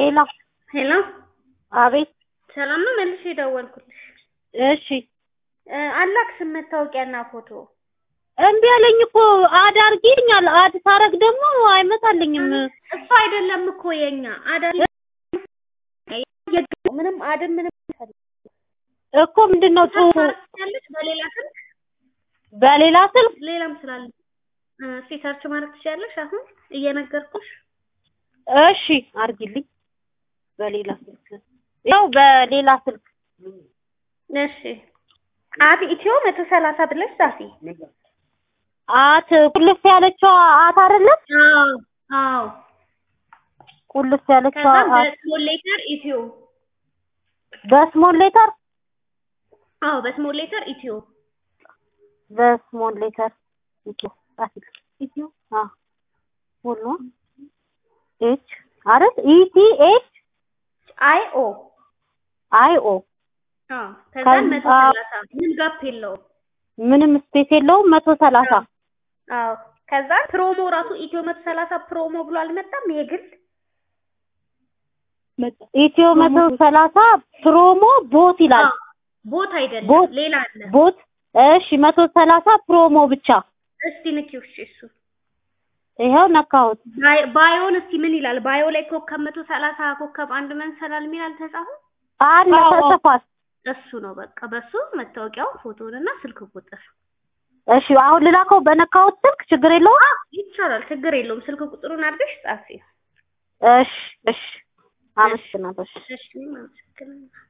ሄሎ ሄሎ አቤት ሰላም ነው። መልሼ የደወልኩልሽ እሺ እ አላክስም መታወቂያና ፎቶ እምቢ አለኝ እኮ አድ አድርጊኛል አድ ሳረግ ደግሞ አይመጣልኝም እሱ አይደለም እኮ የኛ አዳ ምንም አድም ምንም እኮ ምንድን ነው ጡ ያለች በሌላ ስልክ በሌላ ስልክ ሌላም ስላለ እ እስኪ ሰርች ማድረግ ትችያለሽ። አሁን እየነገርኩሽ እሺ አድርጊልኝ በሌላ ስልክ ያው በሌላ ስልክ እሺ አት ኢትዮ መቶ ሰላሳ ብለሽ ጻፊ። አት ቁልፍ ያለችው አት አይደለም አዎ አዎ። ቁልፍ ያለችው ከዛም አት በስሞል ሌተር ኢትዮ በስሞል ሌተር አዎ በስሞል ሌተር ኢትዮ በስሞል ሌተር ኢትዮ ጻፊ ኢትዮ አ ሁሉ ኤች አይደል ኢቲ ኤች አይ ኦ አይ ኦ አዎ ከዛም መቶ ከዛ- ሰላሳ ምን ጋፕ የለውም። ምንም ስፔስ የለውም መቶ ሰላሳ አዎ ከዛ ፕሮሞ ራሱ ኢትዮ መቶ ሰላሳ ፕሮሞ ብሎ አልመጣም። ይሄ ግን ኢትዮ መቶ ሰላሳ ፕሮሞ ቦት ይላል አዎ፣ ቦት አይደለም ቦት። ሌላ አለ። ቦት እሺ መቶ ሰላሳ ፕሮሞ ብቻ እስቲ ንኪው እሺ እሱ ይኸው ነካሁት ባይ- ባዮን እስቲ ምን ይላል? ባዮ ላይ ኮከብ መቶ ሰላሳ ኮከብ አንድ መንሰላል የሚል አልተጻፈም? አለ ተጽፏል እሱ ነው በቃ በሱ መታወቂያው ፎቶንና ስልክ ቁጥር እሺ አሁን ልላከው በነካሁት ስልክ ችግር የለውም ይቻላል፣ ችግር የለውም። ስልክ ቁጥሩን አድርገሽ ጻፊ። እሺ እሺ አመሰግናለሁ እሺ እሺ እኔም አመሰግናለሁ።